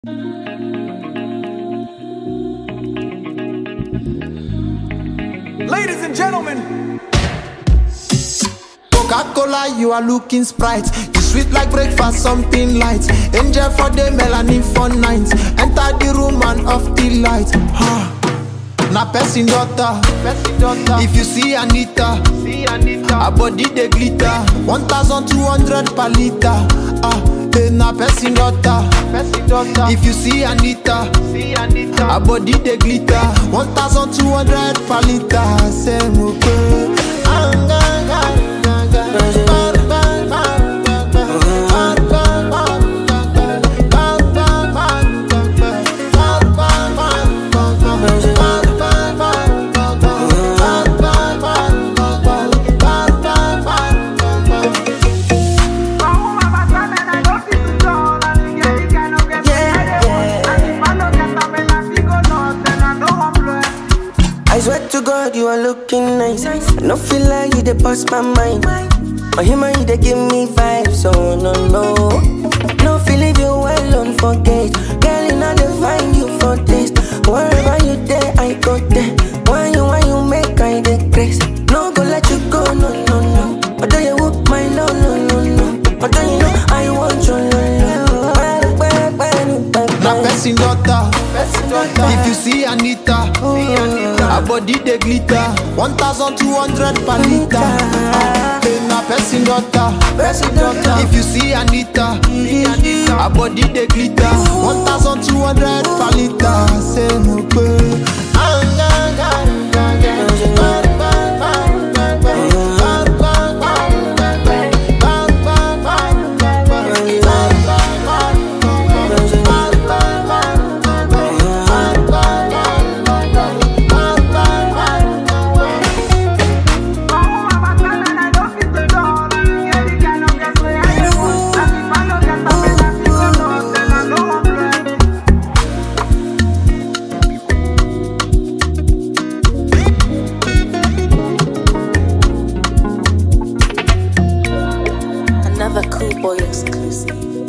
Ladies and gentlemen, Coca-Cola, you are looking sprite. You sweet like breakfast, something light. Angel for the melanin for night. Enter the room and off the light. Ha. Na person daughter, If you see Anita, see Anita, her body dey glitter. One thousand two hundred per liter. Ah, hey, na person daughter. Bessie daughter, If you see Anita, see Anita, her body dey glitter. One thousand two hundred per liter. Say mo pe. I swear to God, you are looking nice. I no feel like you dey bust my mind. But him and you they give me vibes, oh no no. No feel leave you alone for days. Girl, you know they find you for days. Wherever you there, I go there. When you when you make I dey grace. No go let you go, no no no. Although you whoop my no no no no. Although you know I want your no no. Na person daughter. Bessie daughter, If you see Anita, see Anita, her body dey glitter. One thousand two hundred per liter. Ah, hey, na person daughter. Bessie daughter, If you see Anita, see Anita, her body dey glitter. One thousand two hundred per liter. Say mo pe. Another cool boy exclusive.